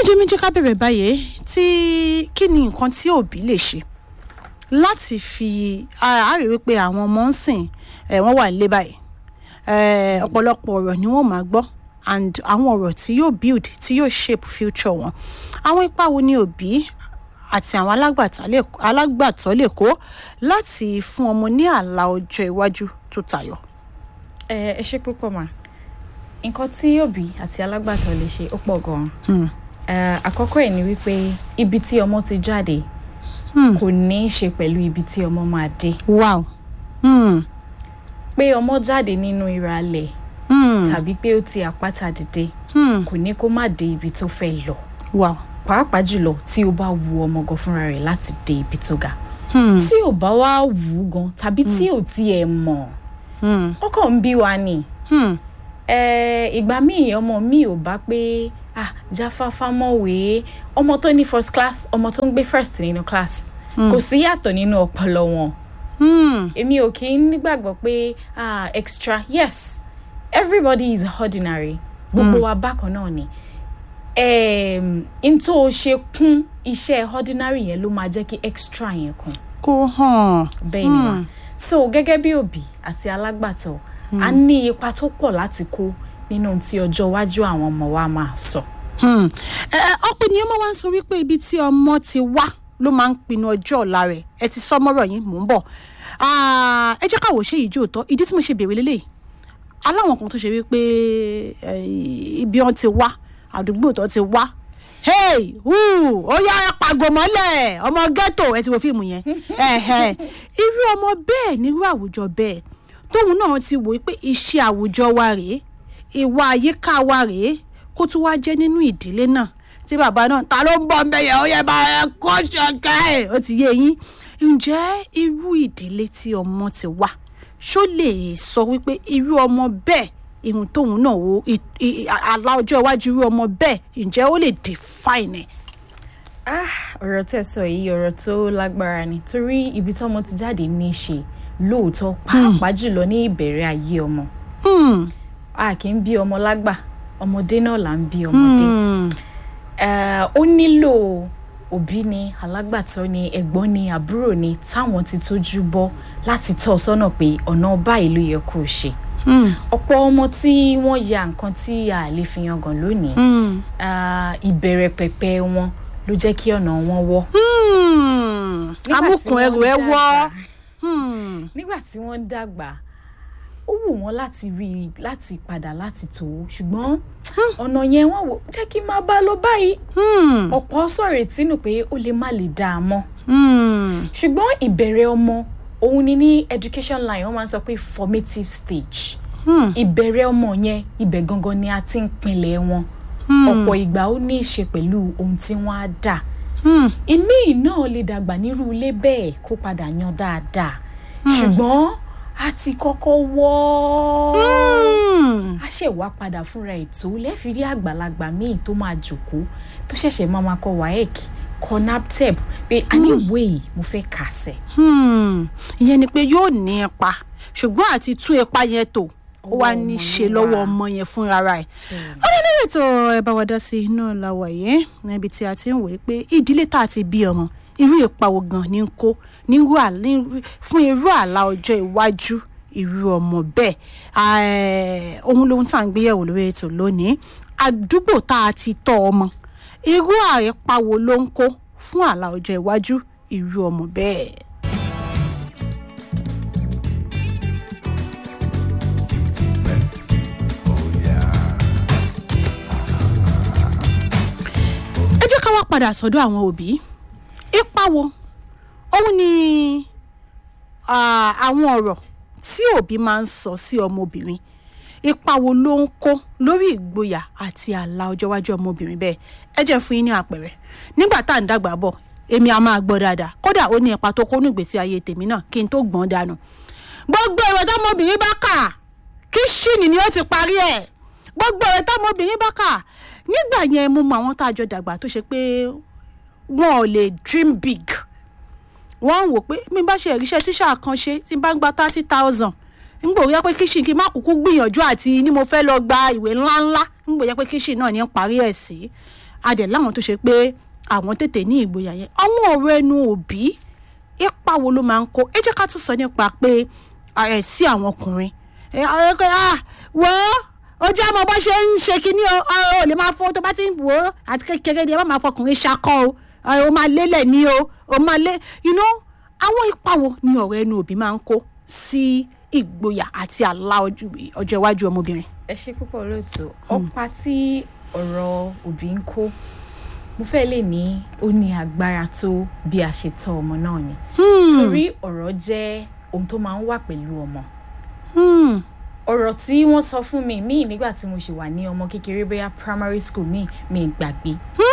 ọlájẹmíjẹ ká bẹ̀rẹ̀ báyìí tí kí ni nǹkan tí òbí lè ṣe láti fi a rí wípé àwọn ọmọ ń sìn ẹ̀ wọ́n wà nílé báyìí ẹ̀ ọ̀pọ̀lọpọ̀ ọ̀rọ̀ ni wọ́n máa gbọ́ and àwọn ọ̀rọ̀ tí yóò build tí yóò shape future wọn àwọn ipa wo ni òbí àti àwọn alágbàtọ́ lè kó láti fún ọmọ ní àlà ọjọ́ iwájú tó tayọ. ẹ ẹ ṣe púpọ̀ mà nǹkan tí òbí àti alágbàtọ́ lè ṣe ó pọ̀ gan-an àkọ́kọ́ ẹ̀ ni wípé ibi tí ọmọ ti jáde kò ní í ṣe pẹ̀lú ibi tí ọmọ máa dé wow. Hmm. pé ọmọ jáde nínú ìràlẹ̀ Hmm. tàbí pé ó ti àpáta dìde Hmm. kò ní kó má dé ibi tó fẹ́ lọ wow. pàápàá jùlọ tí ó bá wu ọmọ gan fúnra rẹ̀ láti dé ibi tó ga Hmm. tí ò bá wá wù ú gan tàbí tí ò tiẹ̀ mọ̀ Hmm. ọkàn ń bí wa ni Hmm. Eh, ìgbà míì ọmọ mi ò bá pé ah jáfáfá mọ̀wé ọmọ tó ní first class ọmọ tó ń gbé first nínú class kò sí yàtọ̀ nínú ọpọlọ wọn Hmm. èmi ò kí ń nígbàgbọ́ pé ah extra yes everybody is ordinary gbogbo wa bákan náà ni um, n tó o ṣe kún iṣẹ́ ordinary yẹn ló máa jẹ́ kí extra yẹn kún kò hàn. bẹ́ẹ̀ ni wa so gẹ́gẹ́ bí òbí àti alágbàtọ́ a ní ipa tó pọ̀ láti kó nínú ohun tí ọjọ́ iwájú àwọn ọmọ wa máa sọ. Hmm. ẹ ẹ ọ̀pọ̀ ènìyàn máa wá ń sọ wípé ibi tí ọmọ ti wá ló máa ń pinnu ọjọ́ ọ̀la rẹ̀ ẹ ti sọ mọ́rọ̀ yín mò ń bọ̀ Ah, ẹ jẹ́ ká wò ṣé ìjó òótọ́ ìdí tí mo ṣe bèrè lélẹ̀ aláwọn kan tó ṣe wípé eh, ibi wọn ti wá àdúgbò tó ti wá hey wúù ó yá ẹ pàgọ́ mọ́lẹ̀ ọmọ ghetto ẹ ti wo fíìmù yẹn Ẹ̀hẹ̀. irú ọmọ bẹ́ẹ̀ nírú àwùjọ bẹ́ẹ̀ tóun náà ti wò pé iṣẹ́ àwùjọ wa rèé ìwà àyíká wa rèé kó tún wá jẹ́ nínú ìdílé náà tí bàbá náà ta ló ń bọ̀ ń bẹ̀yẹ̀ ó yẹ bá ẹ kó ṣọ̀kẹ́ ẹ̀ ó ti yé yín ǹjẹ́ irú ìdílé tí ọmọ ti wá ṣó lè sọ wípé irú ọmọ bẹ́ẹ̀ ihun tóun náà wo ì- ì- àlá ọjọ́ iwájú irú ọmọ bẹ́ẹ̀ ǹjẹ́ ó lè define ẹ̀. ah ọ̀rọ̀ tẹ̀ sọ yìí ọ̀rọ̀ tó lágbára ni torí ibi tí ọmọ ti jáde ní í ṣe lóòótọ́ pàápàá jùlọ ní ìbẹ̀rẹ̀ ayé ọmọ Hmm, a kì í bí ọmọ lágbà ọmọdé náà là ń bí ọmọdé. hmm, Eh, ó nílò òbí ni alágbàtọ́ ni ẹ̀gbọ́n ni àbúrò ni táwọn ti tójú bọ́ láti tọ́ ọ sọ́nà pé ọ̀nà báyìí ló yẹ kó o ṣe. hmm, ọ̀pọ̀ ọmọ tí wọ́n ya nǹkan tí a lè fi yangàn lónìí hmm, ah, ìbẹ̀rẹ̀ pẹ̀pẹ̀ wọn ló jẹ́ kí ọ̀nà wọn wọ́. hmm. Nígbà tí amúkùn ẹrù wọ́n ẹ wọ́. dàgbà, Hmm, nígbà tí wọ́n ń dàgbà ó wù wọ́n láti rí i láti padà láti tò ó ṣùgbọ́n ọ̀nà yẹn wọ́n wò jẹ́ kí n máa bá a lọ báyìí hmm, ọ̀pọ̀ sọ̀rọ̀ ìtínú pé ó lè má lè dáa mọ́ hmm. ṣùgbọ́n ìbẹ̀rẹ̀ ọmọ òun ni ní education line wọ́n máa ń sọ pé formative stage Hmm. ìbẹ̀rẹ̀ ọmọ yẹn ibẹ̀ gangan ni a ti ń pinlẹ̀ wọn Hmm. ọ̀pọ̀ ìgbà ó ní í ṣe pẹ̀lú ohun tí wọ́n á dà Hmm. ìmíì náà lè dàgbà nírú ilé bẹ́ẹ̀ kó padà yan dáadáa ṣùgbọ́n a ti kọ́kọ́ wọ́ Hmm. a ṣẹ̀ wá padà fúnra ètò lẹ́ẹ̀fi rí àgbàlagbà míì tó máa jòkó tó ṣẹ̀ṣẹ̀ máa máa kọ waec kọ naptep pé a ní ìwé yìí mo fẹ́ kà sẹ̀. Hmm. ìyẹn ni pé yóò ní ipa ṣùgbọ́n àti tún ipa yẹn tò ó wá Ọwọ́ ní ọmọ ṣe ló lọ́wọ́ wà. ọmọ yẹn fúnra rẹ̀ ó ní nílẹ̀ tó ẹ bá wa dá sí iná làwọ̀ yẹn níbi tí a ti ń wòye pé ìdílé tá a ti bí ọmọ irú ipa wo gan ni ń kó nírú àlá- ní- fún irú àlá ọjọ́ iwájú irú ọmọ bẹ́ẹ̀ Eh, ohun lohun tá à ń gbéyẹ̀wò lórí ètò lónìí àdúgbò tá a ti tọ́ ọmọ irú àyípa wo ló ń kó fún àlá ọjọ́ iwájú irú ọmọ bẹ́ẹ̀. ẹ jẹ́ ká wá padà sọ́dọ̀ àwọn òbí ipa wo òun ni ah, àwọn ọ̀rọ̀ tí òbí máa ń sọ sí ọmọbìnrin ipa wo ló ń kó lórí ìgboyà àti àlà ọjọ́ iwájú ọmọbìnrin bẹ́ẹ̀ ẹ jẹ́ fún yín ní àpẹẹrẹ nígbà tá à ń dàgbà bọ̀ èmi a máa gbọ́ dáadáa kódà ó ní ipa tó kó ní ìgbésí ayé tèmi náà kí n tó gbọ́n dànù gbogbo èrò tọmọbìnrin bá kà kíṣìnì ni ó ti parí ẹ̀ gbogbo èrò tọmọbìnrin bá kà nígbà yẹn mo mọ àwọn tá a jọ dàgbà tó ṣe pé wọn ò lè dream big wọ́n ń wò pé mi bá ṣe ìríṣẹ́ tíṣà kan ṣe tí n bá ń gba thirty thousand ń gbò yẹ pé kíṣìn kí n má kúkú gbìyànjú àti ní mo fẹ́ lọ gba ìwé ńláńlá ń gbò yẹ pé kíṣìn náà ní ń parí ẹ̀ sí a dẹ̀ láwọn tó ṣe pé àwọn tètè ní ìgboyà yẹn àwọn ọ̀rọ̀ ẹnu òbí ipa wo ló máa ń kó ẹ jẹ́ ká tún sọ nípa pé ẹ sí àwọn ọkùnrin ẹ ẹ ẹ ah wọ́ ojú àmọ́ bó ṣe ń ṣe kínní o ọ ò lè máa fọ tó bá ti ń wò ó àti kékeré ni ẹ má máa fọkùnrin ṣakọ o ọ máa lélẹ̀ ní o o máa lé you know àwọn ipa wo ni ọ̀rọ̀ ẹnu òbí máa ń kó sí ìgboyà àti àlá ọjọ́ iwájú ọmọbìnrin. ẹ ṣe púpọ̀ lóòótọ́ ọ̀pá tí ọ̀rọ̀ òbí ń kó mo fẹ́ lè ní ó ní agbára tó bí a ṣe tọ́ ọmọ náà ni torí ọ̀rọ̀ jẹ́ ohun tó máa ń wà pẹ̀lú ọmọ ọ̀rọ̀ tí wọ́n sọ fún mi míì nígbà tí mo ṣì wà ní ọmọ kékeré bóyá primary school míì mi gbàgbé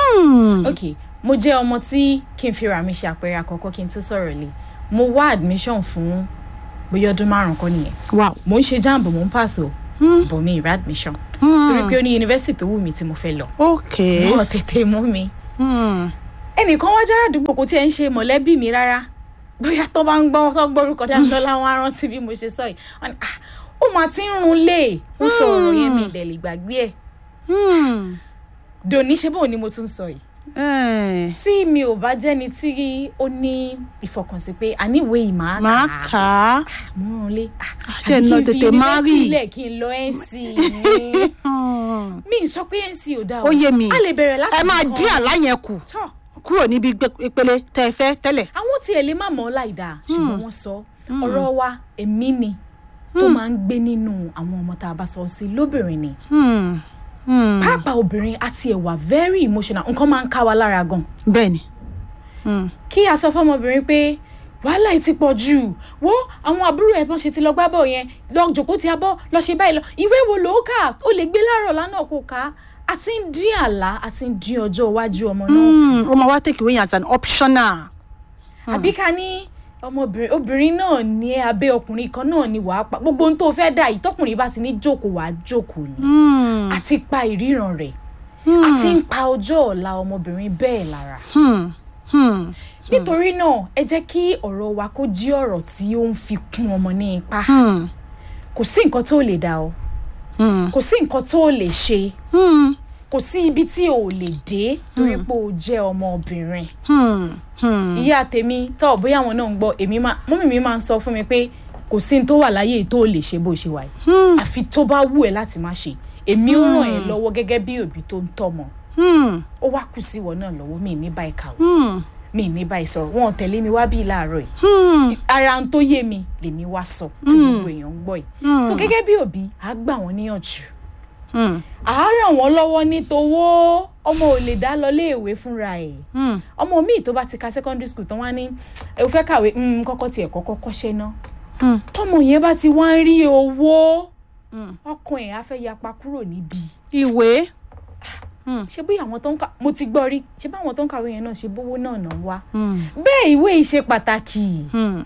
ok mo jẹ́ ọmọ tí kí n fira mi ṣe àpẹẹrẹ àkọ́kọ́ kí n tó sọ̀rọ̀ lé mo wá admission fún bóyá ọdún márùn kan nìyẹn wow mo ń ṣe jamb mo ń pass o bò mí ìrà admission torí pé ó ní yunifásitì tó wù mí tí mo fẹ́ lọ ok wọ́n tètè mú mi Hmm. ẹnìkan wá jára àdúgbò kò tiẹ̀ ń ṣe mọ̀lẹ́bí mi rárá bóyá tó bá ń gbọ́ tó gbórúkọ dáńtọ́ láwọn arántí bí mo ṣe sọ yìí wọ́n ní ah ó máa ti ń run lé ó sọ ọ̀rọ̀ yẹn mi ìdẹ̀lẹ̀ gbàgbé ẹ̀ Hmm. dòní ṣe bóun ni mo tún sọ yìí Eh, tí mi ò bá jẹ́ni tí ó ní ìfọkànsí pé àníwèé yìí máa máa kà á kà á. mo ń rún lé ṣe àbí lọ kí n fi tètè má rí. yunifásitì lẹ̀ kí n lọ nc mi Hmm. mi ì sọ pé nc ò dáa Ó yé mi. a lè bẹ̀rẹ̀ láti ẹ máa nǹkan. dín àlá yẹn kù tọ́ kúrò níbi gbé- ìpele tẹ́ ẹ fẹ́ tẹ́lẹ̀. àwọn tí ẹ lè má mọ̀ ọ́ láì dáa ṣùgbọ́n wọ́n sọ ọ̀rọ̀ wa èmi ni tó máa ń gbé nínú àwọn ọmọ tá a bá sọ sí lóbìnrin ni Hmm. Hmm. pàápàá obìnrin àti ẹ̀wà very emotional nǹkan máa ń ká wa lára gan bẹ́ẹ̀ ni. Hmm. kí a sọ fọmọbìnrin pé wàhálà yìí ti pọ̀ jù wo àwọn àbúrò ẹ̀ bọ́n ṣe ti lọ gbá bọ̀ yẹn lọ jòkó ti abọ́ lọ ṣe báyìí lọ ìwé wo ló kà ó lè gbé láàárọ̀ lánàá kó kà á àti ń dín àlá àti ń dín ọjọ́ iwájú ọmọ náà Hmm. ó máa wá take away as an optional. àbí ká ní ọmọbìnrin obìnrin náà ní abẹ́ ọkùnrin kan náà ni wàá pa gbogbo ohun tó fẹ́ dà yìí tọkùnrin bá ti ní jókòó wàá jókòó ni Hmm. àti pa ìríran rẹ̀ àti ń pa ọjọ́ ọ̀la ọmọbìnrin bẹ́ẹ̀ lára Hmm. Hmm. nítorí náà ẹ jẹ́ kí ọ̀rọ̀ wa kó jí ọ̀rọ̀ tí ó ń fi kún ọmọ ní ipa Hmm. kò sí nǹkan tó lè dà o Hmm. kò sí nǹkan tó lè ṣe Hmm. kò sí ibi tí o lè dé torí pé o jẹ́ ọmọbìnrin Hmm. Hmm. ìyá tèmi tọ́ bóyá àwọn náà ń gbọ́ èmi máa mọ́mì mi máa ń sọ fún mi pé kò sí ní tó wà láyé tó lè ṣe bó ṣe wà yìí Hmm. àfi tó bá wù ẹ́ láti má ṣe èmi ó ràn ẹ́ lọ́wọ́ gẹ́gẹ́ bí òbí tó ń tọ́mọ Hmm. ó wá kù sí ìwọ náà lọ́wọ́ mi ní báyìí kàwé Hmm. mi ní báyìí sọ̀rọ̀ wọn ò tẹ̀lé mi wá bíi láàárọ̀ yìí Hmm. ara ń tó yé mi lèmi wá sọ tí gbogbo èèyàn ń gbọ́ yìí Hmm. so gẹ́gẹ́ bí òbí à á gbà wọ́n níyànjú Hmm. à á ràn wọ́n lọ́wọ́ ní towó ọmọ ò lè dá lọ léèwé fúnra ẹ̀ Hmm. ọmọ míì tó bá ti ka secondary school tán wá ní ẹ ò fẹ́ kàwé mm, kọ́kọ́ tiẹ̀ kọ́kọ́ kọ́ṣẹ́ ná Hmm. tọmọ yẹn bá ti wá ń rí owó Hmm. ọkàn ẹ̀ á fẹ́ yapa kúrò níbí ìwé. ṣé bí àwọn tó ń kà mo ti gbọ́ rí ṣé bí àwọn tó ń kàwé yẹn náà ṣe bówó náà náà wá Hmm. bẹ́ẹ̀ ìwé yìí ṣe pàtàkì Hmm.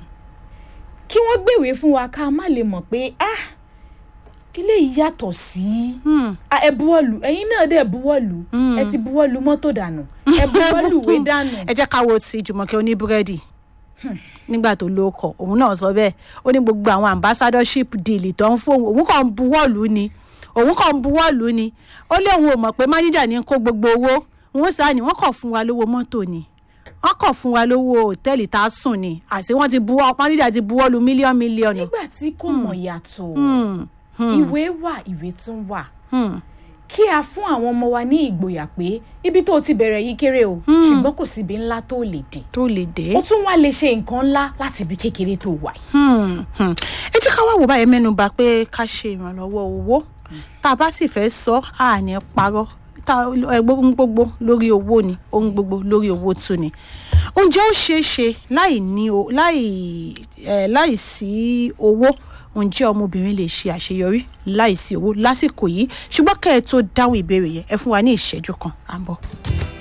kí wọ́n gbèwé fún wa ká má lè mọ̀ pé ah ilé yìí yàtọ̀ sí Hmm. Ah, ẹ buwọ́lù ẹ̀yin náà dẹ̀ buwọ́lù Mm. ẹ ti buwọ́lù mọ́tò dànù ẹ buwọ́lù ìwé dànù ẹ jẹ́ ká wo ti jùmọ̀kẹ́ oníbúrẹ́dì nígbà tó ló kọ òun náà sọ bẹ́ẹ̀ ó ní gbogbo àwọn ambassadorship deal tó ń fóun òun kàn ń buwọ́lù ni òun kàn ń buwọ́lù ni ó lé òun ò mọ̀ pé máníjà ní kó gbogbo owó òun sáà ni wọ́n kàn fún wa lówó mọ́tò ni wọ́n kàn fún wa lówó òtẹ́ẹ̀lì tá a sùn ni àti wọ́n ti buwọ́ máníjà ti buwọ́lù mílíọ̀nù mílíọ̀nù. nígbà tí kò mọ̀ yàtọ̀ Hmm. Hmm. ìwé wà ìwé tún wà Hmm. kí a fún àwọn ọmọ wa ní ìgboyà pé ibi tó o ti bẹ̀rẹ̀ yìí kéré o ṣùgbọ́n kò síbi ńlá tó lè dé tó lè dé. ó tún wá lè ṣe nǹkan ńlá láti ibi kékeré tó wà yìí. Hmm, hmm. ẹ jẹ́ ká wá wò báyẹn mẹ́nu bà pé ká ṣe ìrànlọ́wọ́ owó tá a bá sì fẹ́ sọ á ní parọ́ tá ẹ ohun gbogbo lórí owó ni ohun gbogbo lórí owó tún ni oúnjẹ ó ṣeé ṣe láì ní o láì ẹ láì sí owó ǹjẹ́ ọmọbìnrin lè ṣe àṣeyọrí láì sí owó lásìkò yìí ṣùgbọ́n kẹ́ ẹ tó dáhùn ìbéèrè yẹn ẹ fún wa ní ìṣẹ́jú kan à ń bọ̀.